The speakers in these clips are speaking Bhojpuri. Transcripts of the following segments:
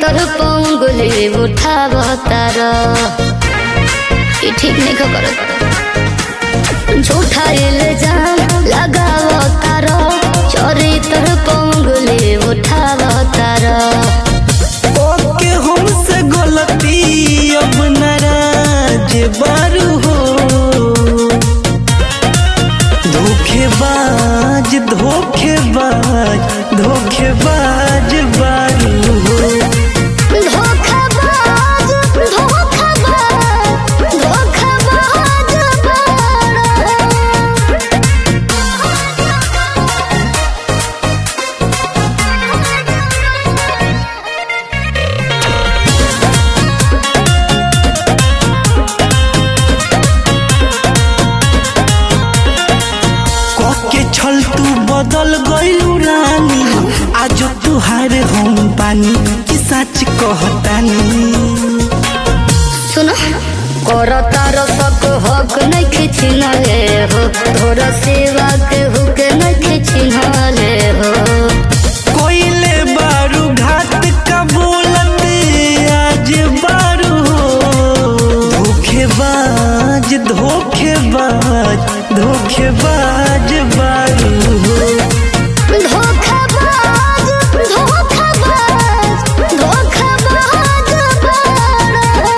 तर पंगुली उठाव तार ई ठीक नहीं खबर झूठा इल्जाम लगाव तार चोरी तर पंगुली उठाव तार ओके हमसे गलती अब नाराज बारू हो धोखेबाज धोखेबाज धोखेबाज बारू हो धोखाबाज धोखाबाज धोखाबाज बाड़ा के छल तू बदल गइलू रानी आज तुहार हम पानी कि सच कहतानी सुनो कर तार सक हक नहीं खिचिनले हो तोर सेवा के हुक नहीं खिचिनले हो कोइले बारू घाट का बोलत आज बारू हो धोखेबाज धोखेबाज धोखेबाज बारू हो धोखाबाज धोखाबाज धोखाबाज बाड़ा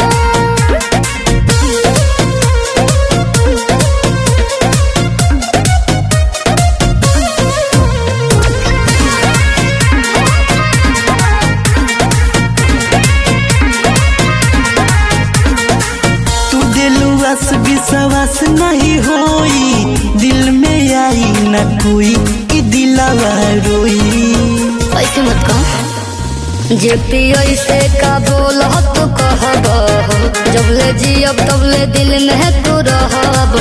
तू दिलवास विश्वास नहीं होई दिल में आई न कोई कि दिलावा रोई ऐसे मत कहो जे पियो से का बोल तो कहब जब ले जियब तब ले दिल में तू रहब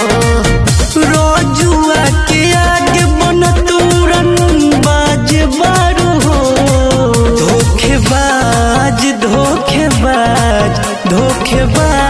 रोजुआ के आगे बन तुरन बाज बारू हो धोखेबाज धोखेबाज धोखेबाज